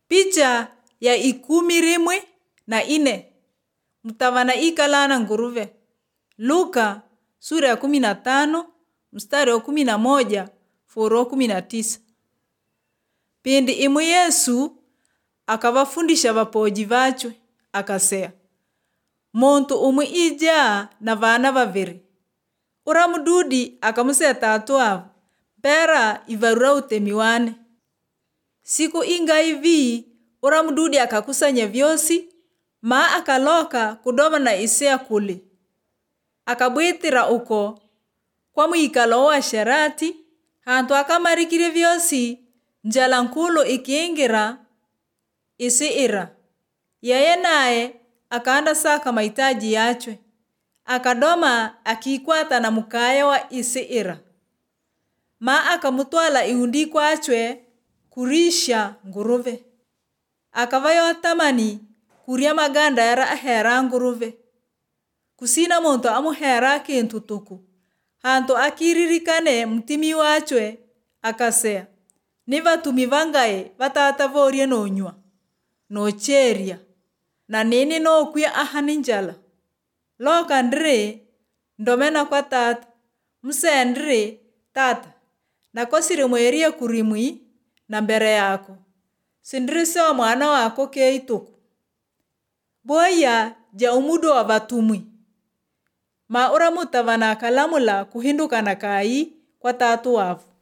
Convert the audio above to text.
Picha ya ikumi rimwe na ine mtavana ikalana nguruve. Luka sura ya kumi na tano mstari wa kumi na moja furu wa kumi na tisa. Pindi imwe Yesu akavafundisha vapoji vachwe akasea muntu umwe ija na vana vaviri ura mududi akamusea tatu avo mpera ivarura utemi wane siku inga ivi ura mududi akakusanya vyosi ma akaloka kudoma na isea kule akabwitira uko kwa mwikalo wa sherati hantu akamarikire vyosi njala nkulu ikiingira isiira yeye naye akaanda saka mahitaji yachwe akadoma akiikwata na mukaya wa isiira ma akamutwala iundi kwachwe kurisha nguruve akavayo tamani kuria maganda yara ahera nguruve kusina muntu amuhera kintu tuku hantu akiririkane mutimi wachwe akasea ni vatumi vangae vatata vorie nonywa nocheria na nini nokwia ahani njala loka ndiri ndomena kwa tata musee ndiri tata nakosire mwerie kurimwi na mbere yako sindiri sewa mwana wako keituku boya ja umudu wa vatumwi ma ura mutavana akalamula kuhindukana kai kwa tatu wavu